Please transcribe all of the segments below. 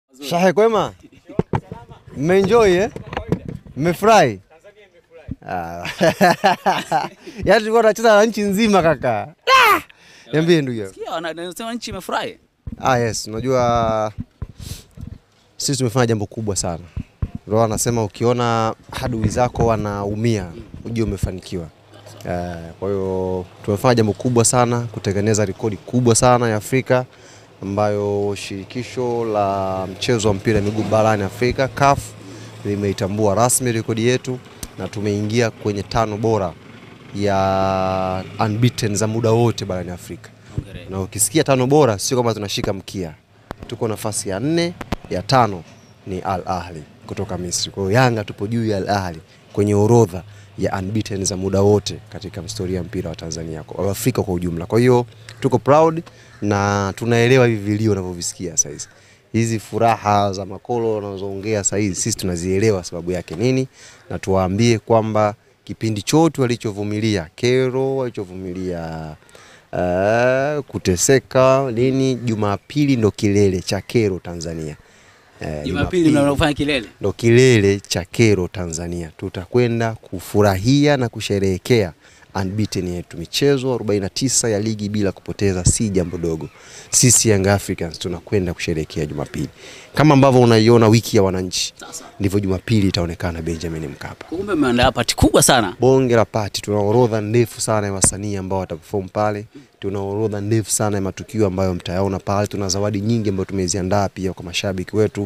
Shahe kwema? Mmeenjoy eh? Mmefurahi? Ah. Yaani tulikuwa tunacheza na nchi nzima kaka. Ah! Niambie ndugu yangu. Sikia, wana- wanasema nchi imefurahi. Ah, yes, unajua sisi tumefanya jambo kubwa sana. Ndio anasema ukiona adui zako wanaumia, ujue umefanikiwa. Eh, kwa hiyo tumefanya jambo kubwa sana kutengeneza rekodi kubwa sana ya Afrika ambayo shirikisho la mchezo wa mpira wa miguu barani Afrika CAF limeitambua rasmi rekodi yetu na tumeingia kwenye tano bora ya unbeaten za muda wote barani Afrika Hongereni. na ukisikia tano bora sio kwamba tunashika mkia, tuko nafasi ya nne, ya tano ni Al Ahli kutoka Misri. Kwa hiyo Yanga tupo juu ya Al Ahli kwenye orodha ya unbeaten za muda wote katika historia ya mpira wa Tanzania kwa Afrika kwa ujumla. Kwa hiyo tuko proud na tunaelewa hivi vilio unavyovisikia sasa hizi. Hizi furaha za makolo wanazoongea sasa hizi sisi tunazielewa sababu yake nini, na tuwaambie kwamba kipindi chote walichovumilia kero, walichovumilia uh, kuteseka nini, Jumapili ndo kilele cha kero Tanzania. Eh, Jumapili mnafanya kilele. ndo kilele cha kero Tanzania. Tutakwenda kufurahia na kusherehekea unbeaten yetu. Michezo 49 ya ligi bila kupoteza si jambo dogo. Sisi Young Africans tunakwenda kusherehekea Jumapili kama ambavyo unaiona wiki ya wananchi, Sasa. ndivyo Jumapili itaonekana Benjamin Mkapa. Kumbe mmeandaa pati kubwa sana. Bonge la pati, tuna orodha ndefu sana ya wasanii ambao wataperform pale. Tuna orodha ndefu sana ya matukio ambayo mtayaona pale. Tuna zawadi nyingi ambazo tumeziandaa pia kwa mashabiki wetu.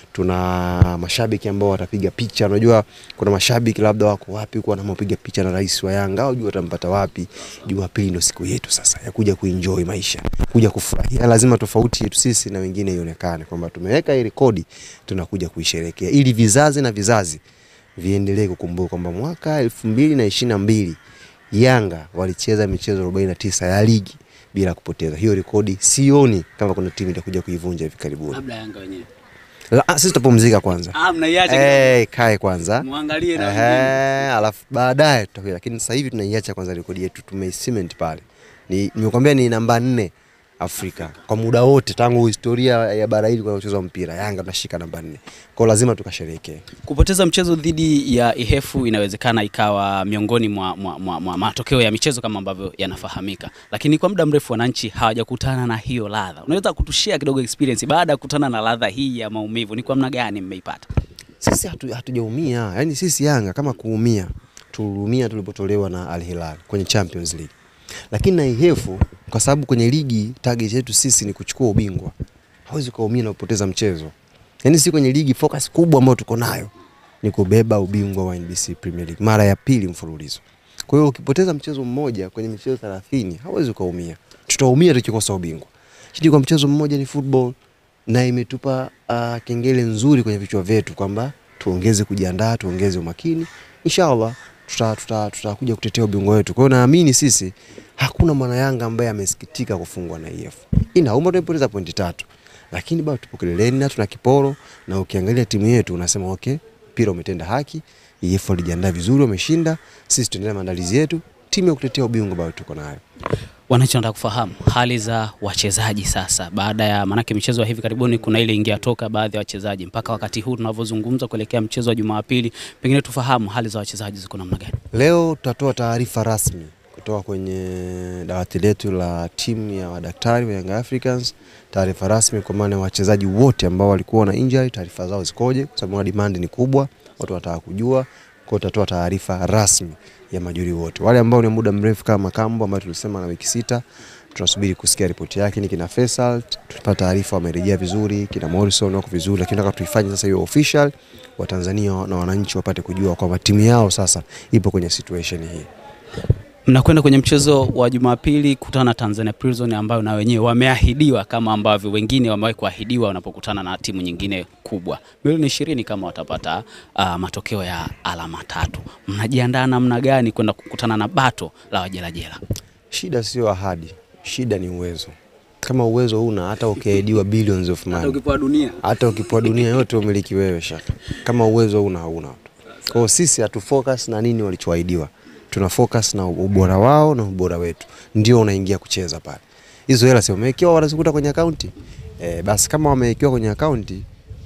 Tuna mashabiki ambao watapiga picha. Unajua kuna mashabiki labda wako wapi huko wanamopiga picha na rais wa Yanga, au jua watampata wapi. Jumapili ndio siku yetu sasa ya kuja kuenjoy maisha, kuja kufurahia. Lazima tofauti yetu sisi na wengine ionekane kwamba tumeweka hii rekodi, tunakuja kuisherehekea ili vizazi na vizazi viendelee kukumbuka kwamba mwaka elfu mbili na ishirini na mbili Yanga walicheza michezo 49 ya ligi bila kupoteza. Hiyo rekodi sioni kama kuna timu itakuja kuivunja hivi karibuni. Labda Yanga wenyewe. La, ah, sisi tutapumzika kwanza. Ah, mnaiacha kidogo. Eh, kae kwanza. Muangalie na Ehe, wengine. alafu baadaye tutakuja, lakini sasa hivi tunaiacha kwanza rekodi yetu, tumeicement pale. Ni nimekwambia ni namba nne Afrika kwa muda wote tangu historia ya bara hili kwa mchezo wa mpira, Yanga tunashika namba nne, kwa hiyo lazima tukasherehekee. Kupoteza mchezo dhidi ya Ihefu inawezekana ikawa miongoni mwa, mwa, mwa, mwa matokeo ya michezo kama ambavyo yanafahamika, lakini kwa muda mrefu wananchi hawajakutana na hiyo ladha. Unaweza kutushare kidogo experience baada ya kukutana na ladha hii ya maumivu, ni kwa namna gani mmeipata? Sisi hatu- hatujaumia, yaani sisi Yanga kama kuumia, tuliumia tulipotolewa na Al Hilal kwenye Champions League, lakini na Ihefu kwa sababu kwenye ligi target yetu sisi ni kuchukua ubingwa, hawezi kuumia na kupoteza mchezo. Yaani si kwenye ligi focus kubwa ambayo tuko nayo ni kubeba ubingwa wa NBC Premier League mara ya pili mfululizo. Kwa hiyo ukipoteza mchezo mmoja kwenye michezo 30 hawezi kuumia, tutaumia tukikosa ubingwa. Shidi kwa mchezo mmoja ni football na imetupa uh, kengele nzuri kwenye vichwa vyetu kwamba tuongeze kujiandaa, tuongeze umakini. Inshallah tutakuja tuta, tuta kuja kutetea ubingwa wetu. Kwa hiyo naamini sisi hakuna mwana Yanga ambaye amesikitika kufungwa na EF. Inauma tumepoteza pointi tatu, lakini bado tupo kileleni na tuna kiporo, na ukiangalia timu yetu unasema okay, mpira umetenda haki, EF walijiandaa vizuri, wameshinda. Sisi tuendelea maandalizi yetu, timu ya kutetea ubingwa bado tuko nayo. Wananchi wanataka kufahamu hali za wachezaji sasa, baada ya manake michezo ya hivi karibuni, kuna ile ingia toka baadhi ya wachezaji, mpaka wakati huu tunavyozungumza kuelekea mchezo wa Jumapili, pengine tufahamu hali za wachezaji ziko namna gani? Leo tutatoa taarifa rasmi kutoka kwenye dawati letu la timu ya madaktari wa Young Africans, taarifa rasmi kwa maana ya wachezaji wote ambao walikuwa na injury, taarifa zao zikoje, kwa sababu demand ni kubwa, watu wanataka kujua. Kwa hiyo tutatoa taarifa rasmi ya majuri wote, wale ambao ni muda mrefu kama Makambo ambayo tulisema na wiki sita, tunasubiri kusikia ripoti yake. Ni kina Faisal tupata taarifa wamerejea vizuri, kina Morrison wako vizuri, lakini nataka tuifanye sasa hiyo official, Watanzania na wananchi wapate kujua kwamba timu yao sasa ipo kwenye situation hii. Mnakwenda kwenye mchezo wa Jumapili kutana na Tanzania Prison ambayo na wenyewe wameahidiwa kama ambavyo wengine wamewahi kuahidiwa wanapokutana na timu nyingine kubwa. Milioni ishirini kama watapata uh, matokeo ya alama tatu. Mnajiandaa namna gani kwenda kukutana na bato la wajelajela? Shida sio ahadi, shida ni uwezo. Kama uwezo huna, hata ukiahidiwa billions of money, ukipewa dunia hata ukipewa dunia yote umiliki wewe shaka, kama uwezo huna, hauna. Kwa hiyo sisi hatu focus na nini walichoahidiwa, tuna focus na ubora wao na ubora wetu, ndio unaingia kucheza pale. Hizo hela si wamewekewa, wanazikuta kwenye akaunti e, basi kama wamewekewa kwenye akaunti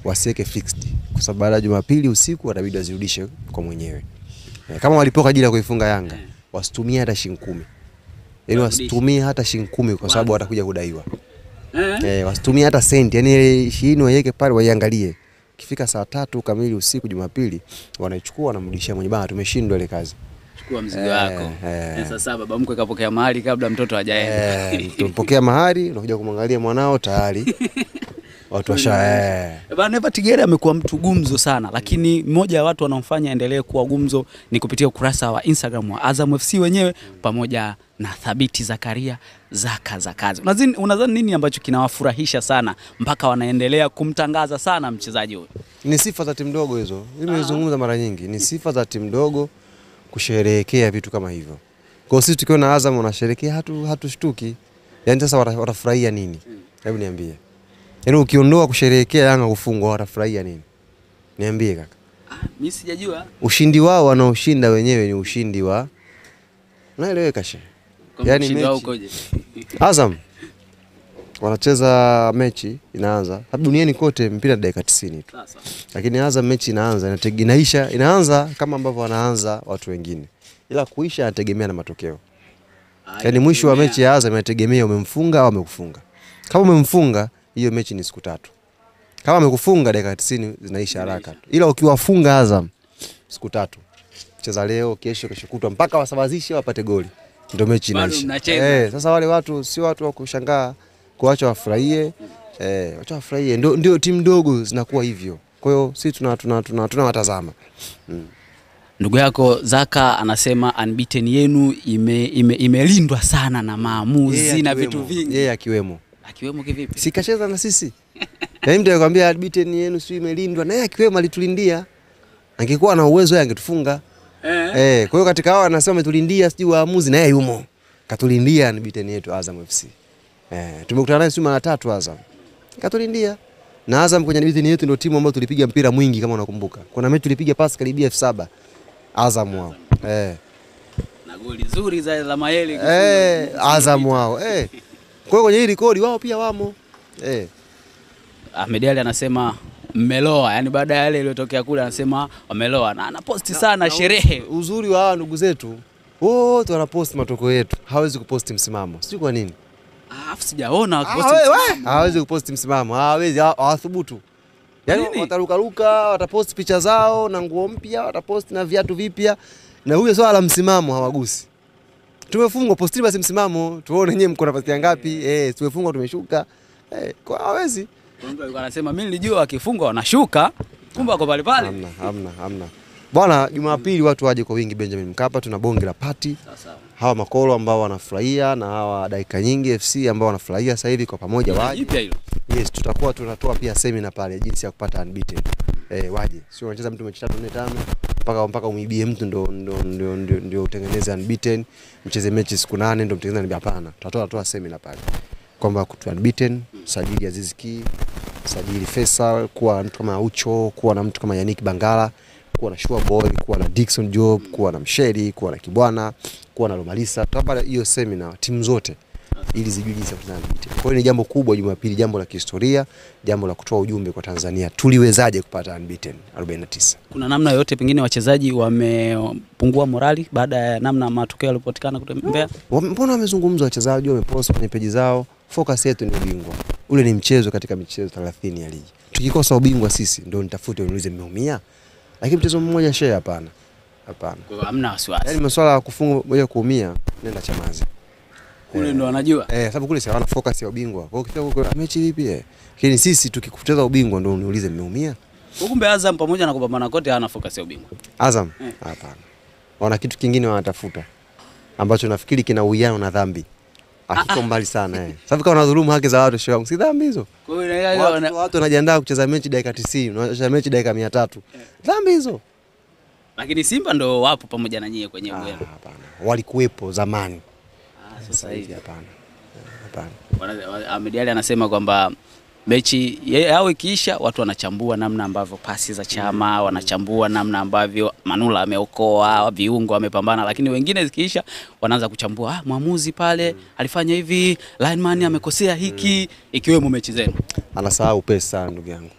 wasiweke fixed, kwa sababu baada ya Jumapili usiku watabidi wazirudishe kwa mwenyewe. Eh, kama walipewa kwa ajili ya kuifunga Yanga wasitumie hata shilingi kumi, yaani Warudishe. wasitumie hata shilingi kumi kwa sababu Kwanza. watakuja kudaiwa. Eh? Eh, wasitumie hata senti, yani ile ishirini waiweke pale waiangalie. Kifika saa tatu kamili usiku Jumapili wanaichukua wanamrudishia mwenye bana, tumeshindwa ile kazi. Chukua mzigo Eh, wako. eh. Eh, Sasa baba mkwe kapokea mahali kabla mtoto hajaenda. Eh, tumpokea mahari, unakuja kumwangalia mwanao tayari watu washa eh. Bana Eva Tigere amekuwa mtu gumzo sana, lakini mmoja ya watu wanaomfanya endelee kuwa gumzo ni kupitia ukurasa wa Instagram wa Azam FC wenyewe pamoja na Thabiti Zakaria Zaka za kazi. Unadhani unadhani nini ambacho kinawafurahisha sana mpaka wanaendelea kumtangaza sana mchezaji huyu? Ni sifa za timu ndogo hizo, nimezungumza mara nyingi, ni sifa za timu ndogo kusherehekea vitu kama hivyo. Kwa hiyo sisi tukiona Azam wanasherehekea hatu hatushtuki. Yaani sasa wata- watafurahia nini? Hebu niambie. Yaani ukiondoa kusherehekea Yanga kufungwa watafurahia nini? Niambie kaka. Mimi sijajua Ushindi wao wanaoshinda wenyewe ni ushindi wa unaeleweka she. kwamba Yaani ushindi wao mechi- ukoje. Azam wanacheza mechi inaanza hapa duniani kote mpira dakika 90 tu. Sasa. Lakini Azam mechi inaanza inatege- inaisha inaanza kama ambavyo wanaanza watu wengine. Ila kuisha inategemea na matokeo. Yaani mwisho wa mechi ya Azam inategemea umemfunga au amekufunga. Kama umemfunga hiyo mechi ni siku tatu. Kama amekufunga dakika 90 zinaisha haraka tu. Ila ukiwafunga Azam siku tatu. Cheza leo, kesho, kesho kutwa mpaka wasawazishe wapate goli. Ndio mechi Bado inaisha. mnacheza. Eh, sasa wale watu si watu wa kushangaa kuacha wafurahie. Eh, wacha wafurahie. Ndio ndio timu ndogo zinakuwa hivyo. Kwa hiyo sisi tuna tuna tuna tunawatazama. Ndugu yako Zaka anasema unbeaten yenu ime, ime, imelindwa sana na maamuzi Yeye na akiwemo. vitu vingi. Yeye akiwemo. Akiwemo kivipi? Si kacheza na sisi. Yaani mtu anakuambia beaten yenu si imelindwa na yeye akiwemo alitulindia. Angekuwa na uwezo yeye angetufunga. Eh. Eh, kwa hiyo katika hao anasema ametulindia sijui waamuzi na yeye yumo. Katulindia ni beaten yetu Azam FC. Eh, tumekutana naye sio mara tatu Azam. Katulindia. Na Azam kwenye beaten yetu ndio timu ambayo tulipiga mpira mwingi kama unakumbuka. Kuna mechi tulipiga pasi karibia elfu saba Azam wao. Eh. Na goli zuri za la Mayele. Eh, Azam wao. Eh. Kwa hiyo kwenye hii rekodi wao pia wamo. Eh. Ahmed Ali anasema mmeloa, yani baada ya yale iliyotokea kule anasema wameloa na anaposti sana sherehe. Uzuri wa hawa ndugu zetu wote wanaposti matokeo yetu, hawezi kuposti msimamo. Sijui kwa nini Ah, Afu sijaona Ah, wakiposti we- we, msimamo. hawezi kuposti msimamo, hawezi, hawa- hawathubutu. Yaani Nini? watarukaruka, wataposti picha zao na nguo mpya, wataposti na viatu vipya, na huyo swala la msimamo hawagusi. Tumefungwa, postini basi msimamo, tuone nyewe mko nafasi ya ngapi. Eh, tumefungwa, tumeshuka. Eh, kwa hawezi. Kuna mtu alikuwa anasema mimi nilijua wakifungwa wanashuka, kumbe wako pale pale. Hamna, hamna, hamna. Bwana, Jumapili watu waje kwa wingi Benjamin Mkapa, tuna bonge la pati. Sasa hawa makolo ambao wanafurahia na hawa dakika nyingi FC ambao wanafurahia sasa hivi kwa pamoja waje. jipya hilo. Yes, tutakuwa tunatoa pia semina pale jinsi ya kupata unbeaten. Eh, waje. Sio unacheza mtu mechi 3 4 5 mpaka mpaka umibie mtu ndo ndo ndio ndio, ndio utengeneze unbeaten, mcheze mechi siku nane ndo mtengeneze unbeaten. Hapana. Tutatoa toa semina pale. Kwamba kutu unbeaten, sajili Aziz Ki, sajili Faisal, kuwa na mtu kama Aucho, kuwa na mtu kama Yannick Bangala, kuwa na Shua Boy, kuwa na Dickson Job, kuwa na Msheri, kuwa na Kibwana, kuwa na Lomalisa. Tutapata hiyo semina timu zote ili zijue jinsi ya kutana na unbeaten. Kwa hiyo ni jambo kubwa Jumapili, jambo la kihistoria, jambo la kutoa ujumbe kwa Tanzania. Tuliwezaje kupata unbeaten 49? Kuna namna yoyote pengine wachezaji wamepungua morali baada ya namna matokeo yalipopatikana kule Mbeya? Wame- Mbona wamezungumza wachezaji, wamepost kwenye peji zao. Focus yetu ni ubingwa. Ule ni mchezo katika michezo 30 ya ligi. Tukikosa ubingwa sisi ndio nitafute niulize mmeumia. Lakini mchezo mmoja share hapana. Hapana. Kwa hiyo hamna wasiwasi. Yaani masuala ya kufunga moja kuumia nenda Chamazi. Kule ndo wanajua. Eh, sababu kule si hawana focus ya ubingwa. Kwa hiyo ukifika huko "Ah, mechi vipi eh? Lakini sisi tukikupoteza ubingwa ndio uniulize mmeumia. Kumbe Azam pamoja na kupambana kote hana focus ya ubingwa. Azam? Eh. Hapana. Wana kitu kingine wanatafuta ambacho nafikiri kina uwiano na dhambi. Akiko mbali sana eh. Sababu kama unadhulumu haki za watu show, si dhambi hizo. Kwa hiyo inaelewa Watu, wana- watu wanajiandaa kucheza mechi dakika 90, unacheza mechi dakika 300. Dhambi hizo? lakini Simba ndo wapo pamoja na nyie kwenye Ah, ubwela. Hapana. Walikuwepo zamani. Ah, sasa hivi hapana. Hapana. Wana- wa- Ahmed Ally anasema kwamba mechi ye- yao ikiisha, watu wanachambua namna ambavyo pasi za Chama, wanachambua namna ambavyo Manula ameokoa viungo, amepambana, lakini wengine zikiisha, wanaanza kuchambua ah, mwamuzi pale alifanya hivi, lineman amekosea hiki, ikiwemo mechi zenu. Anasahau pesa sana ndugu yangu.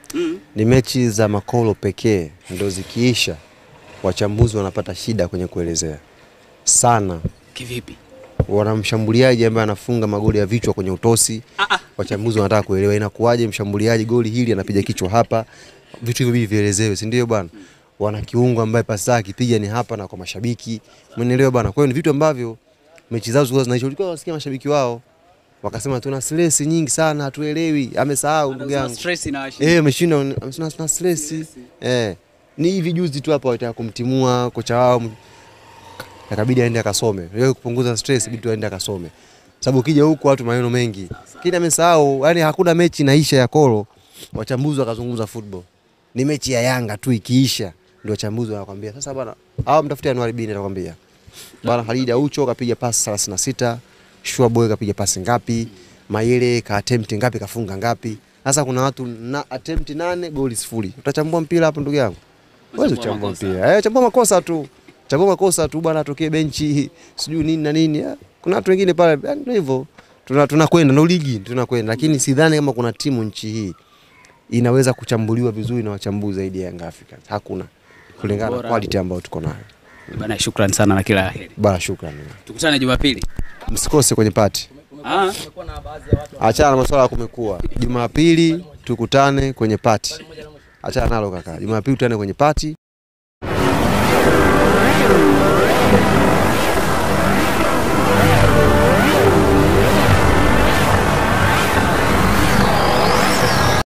Ni mechi za makolo pekee ndo zikiisha, wachambuzi wanapata shida kwenye kuelezea sana. Kivipi? Wana mshambuliaji ambaye anafunga magoli ya vichwa kwenye utosi, wachambuzi wanataka kuelewa inakuwaje mshambuliaji goli hili anapiga kichwa hapa, vitu hivyo hivi vielezewe, si ndio bwana? Wana kiungo ambaye pasi yake akipiga ni hapa na kwa mashabiki, umeelewa bwana? Kwa hiyo ni vitu ambavyo mechi zao zilikuwa zinaisha, ulikuwa wasikia mashabiki wao wakasema tuna stress nyingi sana, hatuelewi, amesahau ndugu yangu. Stress inawashinda. Eh, ameshinda amesema tuna stress. Eh. Ni hivi juzi tu hapa walitaka kumtimua kocha wao akabidi aende akasome. Yeye kupunguza stress ibidi aende akasome. Sababu ukija huku watu maneno mengi. Kile amesahau, yani hakuna mechi inaisha ya Kolo. Wachambuzi wakazungumza football. Ni mechi ya Yanga tu ikiisha ndio wachambuzi wanakwambia sasa bwana, hao mtafutie Anuari Bini atakwambia. Bwana Khalid Aucho kapiga pasi 36, Shua Boy kapiga pasi ngapi? Mayele ka attempt ngapi kafunga ngapi? Sasa kuna watu na attempt nane goli sifuri. Utachambua mpira hapo ndugu yangu? Wewe Utachambua uchambua makosa. mpira. Eh, chambua makosa tu. Chambua makosa tu bwana atokee benchi sijui nini na nini. Eh, Kuna watu wengine pale eh, ndio hivyo. Tuna tunakwenda na ligi tunakwenda lakini sidhani kama kuna timu nchi hii inaweza kuchambuliwa vizuri na wachambuzi zaidi ya Young Africans. Hakuna. Kulingana na Bora. quality ambayo tuko nayo. Bana, shukrani sana na kila la heri. Bana, shukrani. Tukutane Jumapili. Msikose kwenye pati. Ah, Achana na masuala ya kumekuwa. Jumapili tukutane kwenye pati. Achana nalo kaka. Jumapili tukutane kwenye pati.